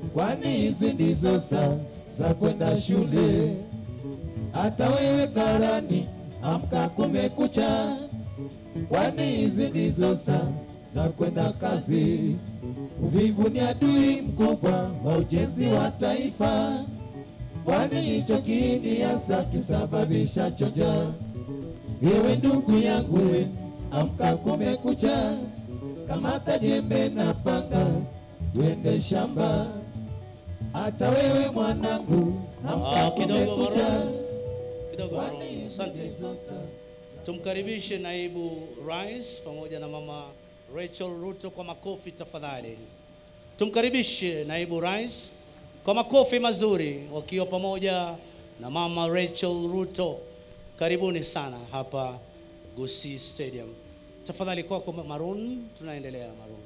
kwani hizi ndizo saa za kwenda shule. Hata wewe karani, amka kumekucha, kwani hizi ndizo saa za kwenda kazi. Uvivu ni adui mkubwa wa ujenzi wa taifa, kwani hicho kiini hasa kisababisha choja. Ewe ndugu yangu, we, amka kumekucha, kamata jembe na panga, twende shamba. Hata wewe mwanangu, amka Ah, kidogo kumekucha, Maroon. Kidogo kwani Maroon. hizi Asante. ndizo saa Tumkaribishe naibu rais pamoja na mama Rachel Ruto kwa makofi tafadhali. Tumkaribishe naibu rais kwa makofi mazuri wakiwa pamoja na mama Rachel Ruto. Karibuni sana hapa Gusii Stadium. Tafadhali kwako Maroon, tunaendelea Maroon.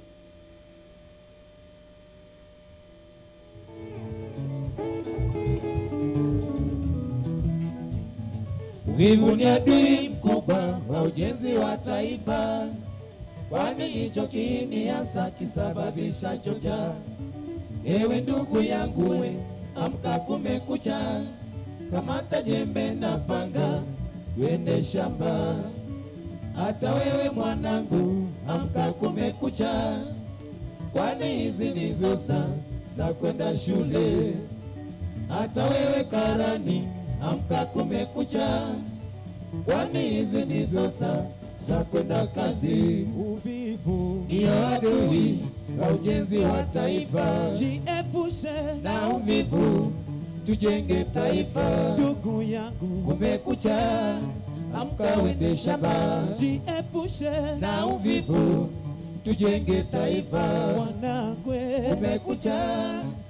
Uvivu ni adui mkubwa wa ujenzi wa taifa, kwani hicho kiini hasa kisababisha chocha. Ewe ndugu yangu, we amka, kumekucha, kamata jembe na panga, twende shamba. Hata wewe mwanangu, amka, kumekucha, kwani hizi ndizo saa za kwenda shule. Hata wewe karani, amka, kumekucha, kwani hizi ndizo saa za kwenda kazi. Uvivu Ndiyo adui wa ujenzi wa taifa, jiepushe na uvivu tujenge taifa. ndugu yangu, Kumekucha, amka, wende shamba, jiepushe na uvivu tujenge taifa. wanangwe, Kumekucha,